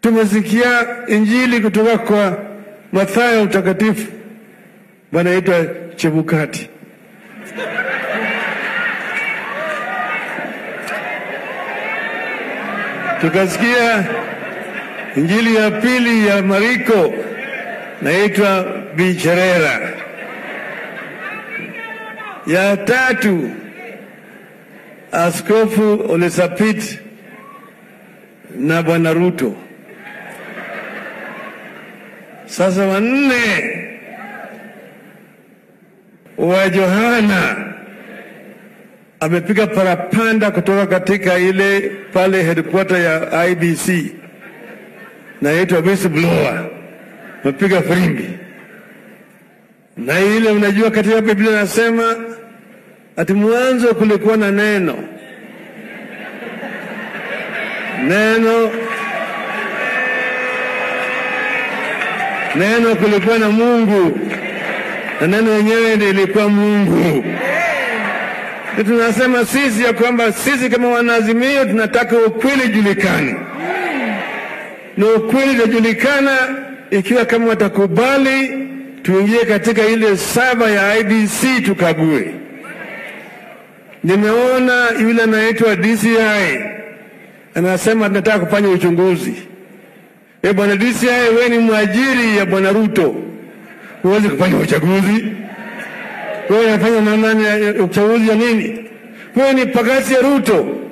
tumesikia injili kutoka kwa Mathayo mtakatifu, wanaitwa Chebukati. Tukasikia injili ya pili ya Mariko, naitwa Bicherera. Ya tatu Askofu Olesapit na Bwana Ruto. Sasa wanne wa Johana amepiga parapanda kutoka katika ile pale headquarter ya IBC naitwa whistleblower, amepiga firimbi na ile, unajua katika Biblia nasema ati mwanzo kulikuwa na neno, neno neno kulikuwa na Mungu na neno yenyewe ndiyo ilikuwa Mungu. Tunasema sisi ya kwamba sisi kama wanaazimio tunataka ukweli julikane, na ukweli utajulikana ikiwa kama watakubali tuingie katika ile saba ya IBC tukague. Nimeona yule anaitwa DCI anasema tunataka kufanya uchunguzi. E bwana DCI, wewe ni mwajiri ya bwana Ruto, huwezi kufanya uchaguzi. Wewe unafanya namna uchaguzi ya nini? Wewe ni pagasi ya Ruto.